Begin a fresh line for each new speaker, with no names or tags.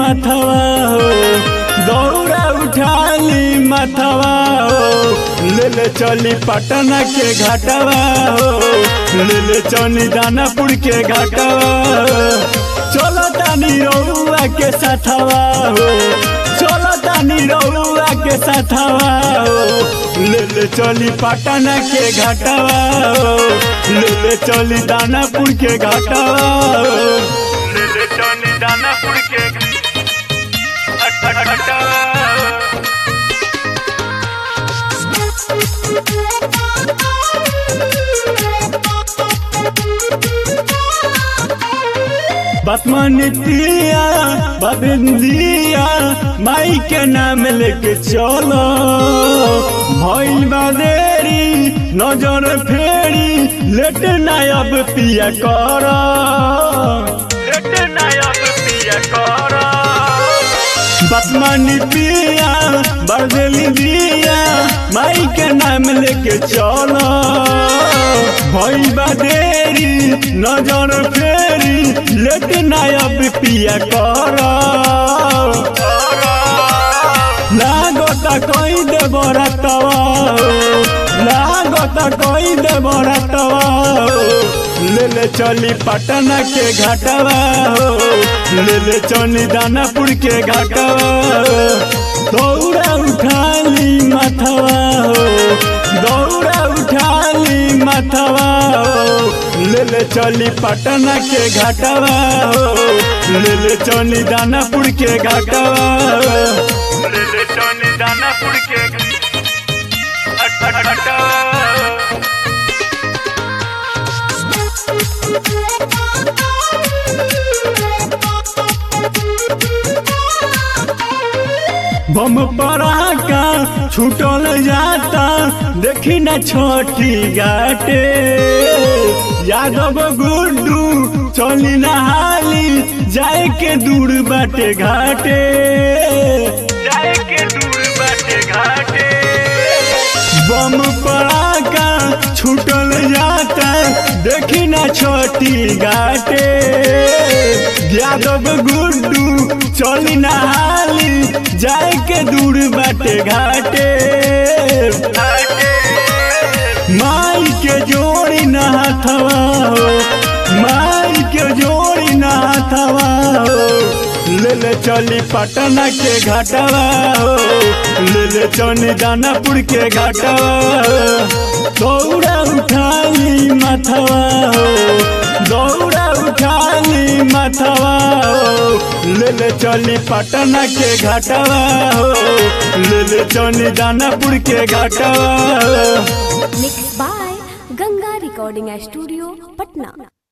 माथवा हो दौड़ा उठाली माथवा हो ले ले चली पटना के घाटवा हो ले ले चली दानापुर के घाटवा हो चलो तानी रउआ के साथवा हो चलो तानी रउआ के साथवा हो ले ले चली पटना के घाटवा हो ले ले चली दानापुर के घाटवा हो ले ले चली दानापुर के घाटवा हो बसमनितिया बबिंदिया माई के नाम लेके चलो भइल बादेरी नजर फेरी लेट ना अब पिया कर लेट ना अब पिया कर बसमनी पिया बरदेली दिया माई के नाम लेके चलो भइल बादेरी नजर फेरी लेट ना अब पिया कर लागता कई दे बरतवा लागता कई दे बरतवा ले ले चली पटना के घाटवा हो ले ले चली दानापुर के घाटवा हो दौड़ा उठाली माथवा हो दौड़ा उठाली माथवा हो ले ले चली पटना के घाटवा हो ले ले चली दानापुर के घाटवा हो ले ले चली दानापुर के घाटवा हो बम पड़ाका छूटल जाता देखी न छोटी घाटे यादव गुड्डू चली नहाली जाए के दूर बाटे घाटे जाए के दूर बाटे घाटे बम पड़ाका छूटल जाता देखी न छोटी घाटे यादव गुड्डू चली नहाली जाए के दूर बाटे घाटे माई के जोड़ी नहाथवा हो माई के जोड़ी नहाथवा हो ले ले चली पटना के घाटवा हो ले ले चली दानापुर के घाटवा हो दौड़ा उठाली माथवा हो दौड़ा उठाली माथवा हो ले ले चली पटना के घाटवा हो ले ले चली दानापुर के घाटवा हो
mix by Ganga recording studio Patna